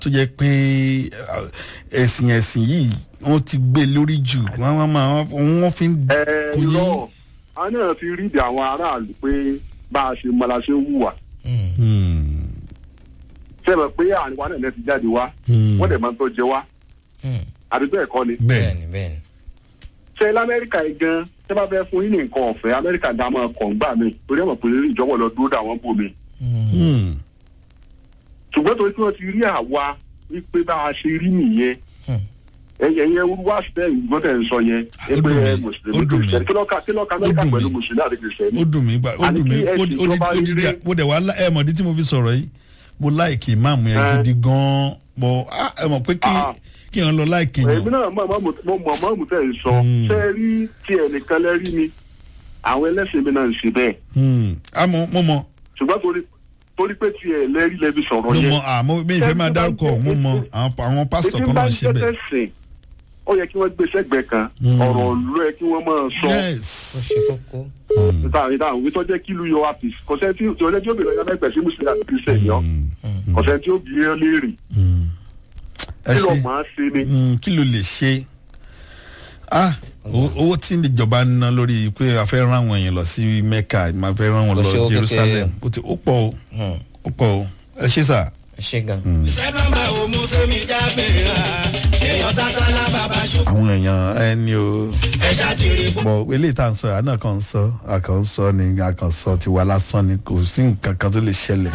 tó jẹ́ pé ẹ̀sìn ẹ̀sìn yìí wọ́n ti gbé lórí jù wọ́n wọ́n máa wọ́n fi ń ẹ kò yé. irọ́ a náà fi rídì àwọn aráàlú pé bá a ṣe mọ la ṣe ń hùwà Hmm, sẹ́mi pé àárín wa náà lẹ́ ti jáde wá hmm. wọ́n dẹ̀ máa ń tó jẹ wá àbí bẹ́ẹ̀ kọ́ ni. bẹ́ẹ̀ bẹ́ẹ̀ni bẹ́ẹ̀ni. ṣé lamẹ́ríkà yìí gan tẹ́ bá fẹ́ fún yín ní nǹkan ọ̀fẹ́ amẹ́ríkà dá máa kọ̀ ń gbà mí torí ọmọ pé ìjọba lọ dúró dà wọ́n bò mí. Hmm, ṣùgbọ́n torí pé wọ́n ti rí àwa wípé bá a ṣe rí nìyẹn Hmm. ẹyẹ yẹn wá síbẹ̀ ìgbọ́n tẹ̀ ń sọ yẹn Ó dùn mí, ó mùsùlùmí dùn mí. kìrìsìtẹ́nì kí lọ́ka kí lọ́ka amẹ́ríkà Ó dùn pẹ̀lú mí. mùsùlùmí àti kìrìsìtẹ́nì. ó dùn mí gbà ó Àní dùn mí kí ó ẹ̀sìn di- ó di- ìjọba ó di- rí- mo dẹ̀ wá lá- ẹ mọ̀ ní tí mo fi sọ̀rọ̀ yìí mo láìkì máàmù yẹn Ẹ. gidi gan-an bọ̀ á, ẹ mọ̀ pé kí Ah. kí èèyàn lọ láìkì èmi yàn. náà mọ̀ mọ̀ mo mọ̀ mọ̀ mo tẹ̀ ń sọ Hmm. ṣé ẹ rí tí ẹnìkan lẹ́rí mi àwọn ẹlẹ́sìn mi náà ń ṣe bẹ́ẹ̀ Hmm, àmọ́ mo mọ̀ ṣùgbọ́n torí torí pé tí ẹ lẹ́rí lẹ́bi sọ̀rọ̀ mo yẹn. mọ̀ àmọ́ mi ìfẹ́ máa dárúkọ mo mọ̀ àwọn àwọn pásítọ̀ ètí kan bá náà ń ṣe jẹ́ bẹ́ẹ̀. tẹ̀sìn ó yẹ kí wọ́n gbé sẹ́gbẹ̀ẹ́ kan Hmm. ọ̀rọ̀ ló yẹ kí wọ́n máa sọ yes. ó ṣe kókó. Hmm, níta níta òwe tó jẹ́ kí ìlú yọ wá pèsè kọ̀sẹ́ tí ọjọ́ tí ó bèrè ọjọ́ mẹ́pẹ̀ sí mùsùlùmí àti kìrìsìtẹ́nì yọ hmm, kọ̀sẹ́ tí ó bí ẹ léèrè hmm. ẹ kí ló ṣe máa ṣe ni. Hmm, kí ló lè ṣe ah owó- owó tí ìjọba ń ná lórí pé a fẹ́ rán àwọn èèyàn lọ sí mecca máa fẹ́ rán wọn Kò lọ ṣe owó jerusalem kékeré. ó ti ó pọ̀ o Hmm. ó pọ̀ o ẹ ṣe sà. ẹ ṣe gan. sẹ́dọ̀mà ò mú sómi jábẹ̀ rà èèyàn tata lábàbà ṣùgbọ́n àwọn èèyàn ẹni o ẹ ṣàtìrì bó. bọ̀ eléyìí tá à ń sọ àná kan ń sọ àkàn ń sọ ni àkàn sọ tiwa lásán ni kò sí nǹkan kan tó lè ṣẹlẹ̀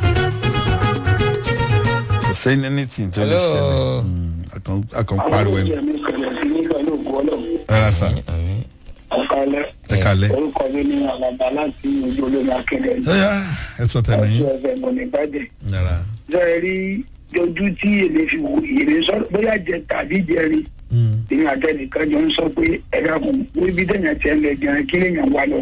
kò sẹ́ni anything tó lè Hello. ṣẹlẹ̀ Hmm, àkàn àkàn pariwo ẹni rárá sà ọ̀kálẹ̀ ẹ kalẹ̀ orúkọ mi ní àlàbà láti ojú olómi akẹ́kẹ́ ẹ yá ẹ sọ tẹnu àti yín ẹ̀fẹ̀ mọ̀nìbàjẹ́ rárá bẹ́ẹ̀ rí ojú tí èmi fi wò èmi sọ bóyá jẹ tàbí jẹrin Hmm, èmi àtẹnìkan jọ ń sọ pé ẹ̀dá kù wíbi dẹ̀yàn tiẹ̀ lẹ̀ gan kí lèèyàn wà lọ.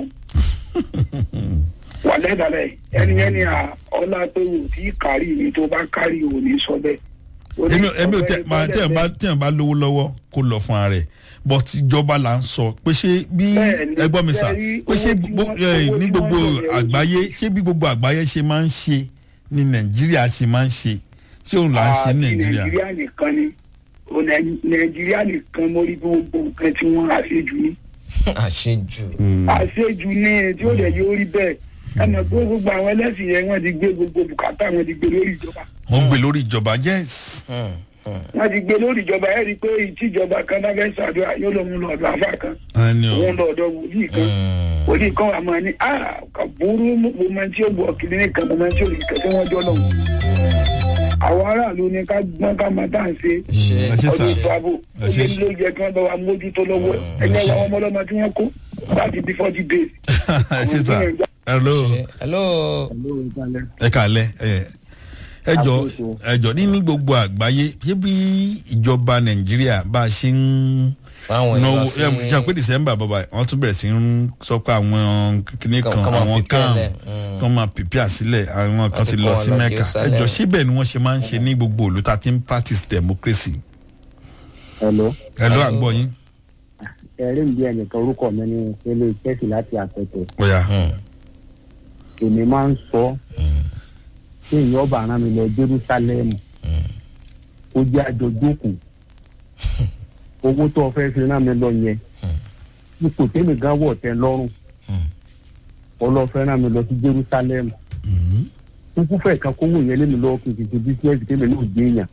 wà lẹ́dàlẹ̀ ẹni ẹni à ọlá tó wù tí kárì mi tó bá kárì ò ní sọ bẹ́ẹ̀. Ó ní èmi èmi ò tẹ ọ̀gbẹ́ni máa tẹ̀ ń bá tẹ̀ ń bá lówó lọ́wọ́ kó lọ fún ara rẹ̀ but ìjọba là ń sọ pé ṣé bí Bẹ́ẹ̀ni, ẹgbọ́n mi sà bẹ́ẹ̀ni, pé ṣé owó tí gbogbo- wọ́n- ẹ, owó ní tí gbogbo wọ́n yọ yẹn àgbáyé ṣé bí gbogbo àgbáyé ṣe máa ń ṣe ní nàìjíríà ṣe máa ń ṣe ṣé òun là ń ṣe ní àti nàìjíríà. nàìjíríà nìkan ni Ó Nàì- nàìjíríà nìkan mo rí bí gbogbo nǹkan tí wọ́n àṣejù ní. àṣejù. Hmm, àṣejù ní tí ó dẹ̀ yóò rí bẹ́ẹ̀ ẹnì pé gbogbo àwọn ẹlẹ́sìn yẹn wọ́n ti gbé gbogbo bùkátà wọ́n ti gbé lórí ìjọba wọ́n gbé lórí ìjọba yes. Hmm. Hmm. wọ́n ti gbé lórí ìjọba ẹ̀ rí i pé ìtìjọba kan bá fẹ́ ṣàdúrà yóò lọ mú lọ ọ̀dọ̀ àfà kan ẹni o òun lọ ọ̀dọ̀ wòlíì kan Hmm. wòlíì kan wà máa ní a kà burú mo máa tí ó bọ̀ kiri nìkan mo máa tí ó rí kẹsẹ́ wọn jọ lọ́wọ́ àwọn aráàlú ni ká gbọ́n ká máa tá à ń ṣe ẹ ṣe sà ọdún ètò ààbò Ẹ ó ṣe lé ló yẹ kí wọ́n bá wa mójútó lọ́wọ́ ẹgbẹ́ wa ọmọ ọlọ́mọ tí wọ́n kó láti bí forty days. ẹ ṣe sà hello Ṣe- hello. ẹ kàlẹ́ ẹ ẹ jọ ẹ jọ ní ní gbogbo àgbáyé ṣé bí ìjọba nàìjíríà bá a ṣe ń báwọn náwó èèyàn sí. ẹ ṣe pé december bàbá wọ́n tún bẹ̀rẹ̀ sí ń sọ pé àwọn kìnìún Kàn- kan kàn máa àwọn prepare kan lẹ̀, mm. kan máa pèpè àsílẹ̀ àwọn kan Láti ti kó lọ wọn sí lọ mẹ́ka ẹ Jerusalem. jọ síbẹ̀ ni wọ́n ṣe máa ń ṣe ní gbogbo òlu tá a ti ń practice democracy hello ẹ ló àgbọ̀ yín ẹ̀rí ń bí ẹnìkan orúkọ mi ní ilé chelsea láti àpẹtẹ bóyá Hmm. èmi máa ń sọ pé èèyàn ọba àrán mi lọ jerusalem kó jẹ́ àjọjókòó owó tó o fẹ́ fi rán mi lọ yẹn ipò tèmi gan wọ̀ tẹ́ lọ́rùn ọlọ́fẹ́ rán mi lọ sí jerusalem Mhm. kúkú fẹ́ kan kówó yẹn lémi lọ́wọ́ kí n fi ṣe bísíǹsì tèmi náà gbé yàn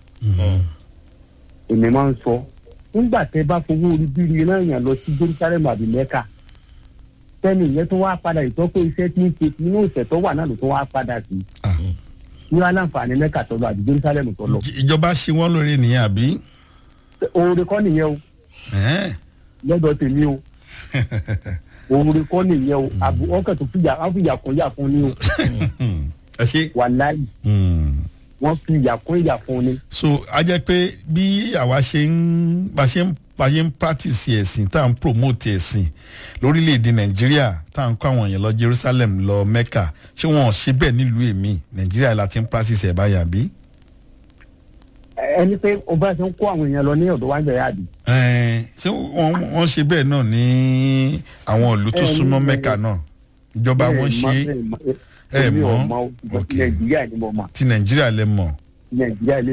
èmi máa ń sọ nígbà tẹ́ bá fowó orí bírí náà yàn lọ sí jerusalem àbí mẹ́kà sẹ́ni ìyẹn tó wá padà ìtọ́kọ̀ iṣẹ́ tí ń ṣe inú ìṣẹ̀ tó wà náà ló tó wá padà sí Ah. ní aláǹfààní mẹ́kà tó lọ àbí jerusalem tó lọ. ìjọba ṣe wọ́n lórí nìyẹn àbí oore kọ́ nìyẹn o Ẹ̀hẹ́n. lọ́dọ̀ tèmi o oore kọ́ nìyẹn o àbú ọkàn tó fìyà wọ́n fìyà kún yà fún ni o ẹ ṣe. wàláyì Hmm. wọ́n fi ìyà kún ìyà fún ni. so a jẹ́ pé bí àwa ṣe ń bá ṣe ń bá ṣe ń practice ẹ̀sìn tá à ń promote ẹ̀sìn lórílẹ̀‐èdè nàìjíríà tá à ń kó àwọn èèyàn lọ jerusalem lọ mecca ṣé wọn ò ṣe bẹ́ẹ̀ nílùú èmi nàìjíríà la ti ń practice ẹ̀ báyà bí. ẹni pé o bá ṣe ń kó àwọn èèyàn lọ ní ọ̀dọ̀ wájú ẹ̀yà àbí. Ẹ̀ẹ́n, ṣé wọ́n wọ́n ṣe bẹ́ẹ̀ náà ní àwọn ìlú tó Ẹ, súnmọ́ ní- mecca náà ìjọba wọn ṣe ẹ ẹ mọ̀ mọ̀? ọ́ Ok. nàìjíríà ni mo mọ̀ ti nàìjíríà lẹ mọ̀ nàìjíríà ilé